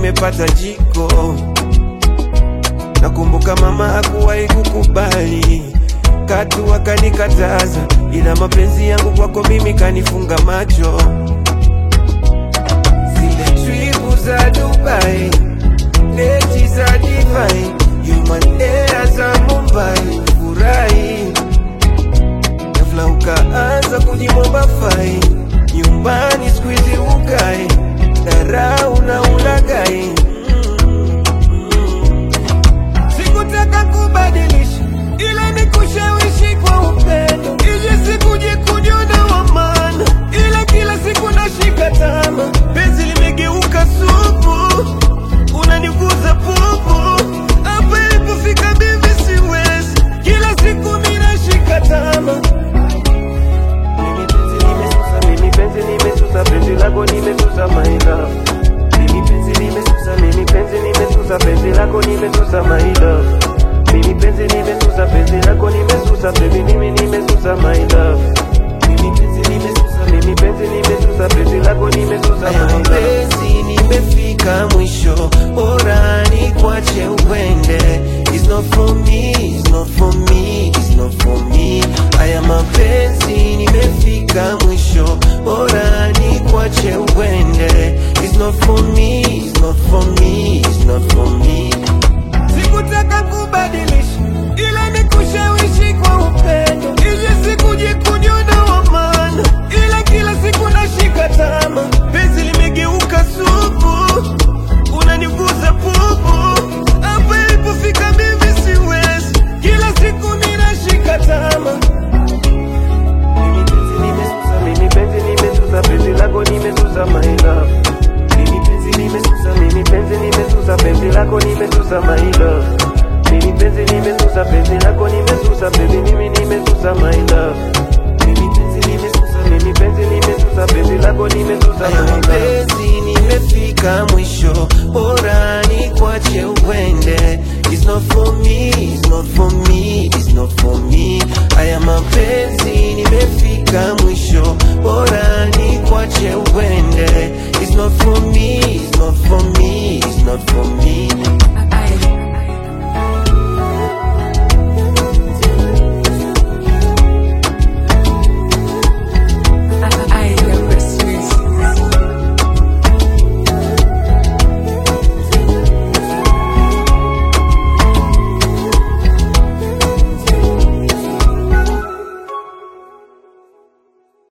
nimepata jiko. Nakumbuka mama hakuwahi kukubali, katu akanikataza, ila mapenzi yangu kwako mimi kanifunga macho. Zile tripu za Dubai, deti za divai, human air za Mumbai, furahi ghafla ukaanza kujimomba fai, nyumbani squeeze ukai, dharau na ulagai Sikutaka kubadilisha ila ni kushawishi kwa upendo, ili sikuje kujiona wa maana, ila kila siku nashika tama, penzi limegeuka supu, unaniguza pupu, hapa ilipofika mimi siwezi, kila siku ninashika tama mimi penzi nimesusa, mimi penzi nimesusa, penzi lako nimesusa my love. Mimi penzi nimesusa, mimi penzi nimesusa, penzi lako nimesusa my love. Mimi penzi nimesusa, penzi lako nimesusa, baby mimi nimesusa my love. Mimi penzi nimesusa, mimi penzi nimesusa, penzi lako nimesusa my love. Penzi nimefika mwisho, bora nikwache uende. It's not for me, it's not for me, it's not for me. Haya mapenzi nimefika mwisho, bora nikwache uende. It's not for me, it's not for me, it's not for me. Sikutaka kubadilisha, ila ni kushawishi kwa upendo, ili sikuje kujiona wa maana, ila kila siku nashika tama, penzi limegeuka supu, unaniguza pupu, hapa ilipofika mimi siwezi, kila siku ninashika tama. Mimi penzi nimesusa, mimi penzi nimesusa, penzi lako nimesusa my love. Mimi penzi nimesusa, mimi penzi nimesusa, penzi lako nimesusa my love. Mimi penzi nimesusa, penzi lako nimesusa, baby mimi nimesusa my love. Mimi penzi nimesusa, mimi penzi nimesusa, penzi lako nimesusa my love. Penzi nimefika mwisho, bora nikwache uende. It's not for me, it's not for me, it's not for me. Haya mapenzi nimefika mwisho, bora nikwache uende. It's not for me, it's not for me, it's not for me.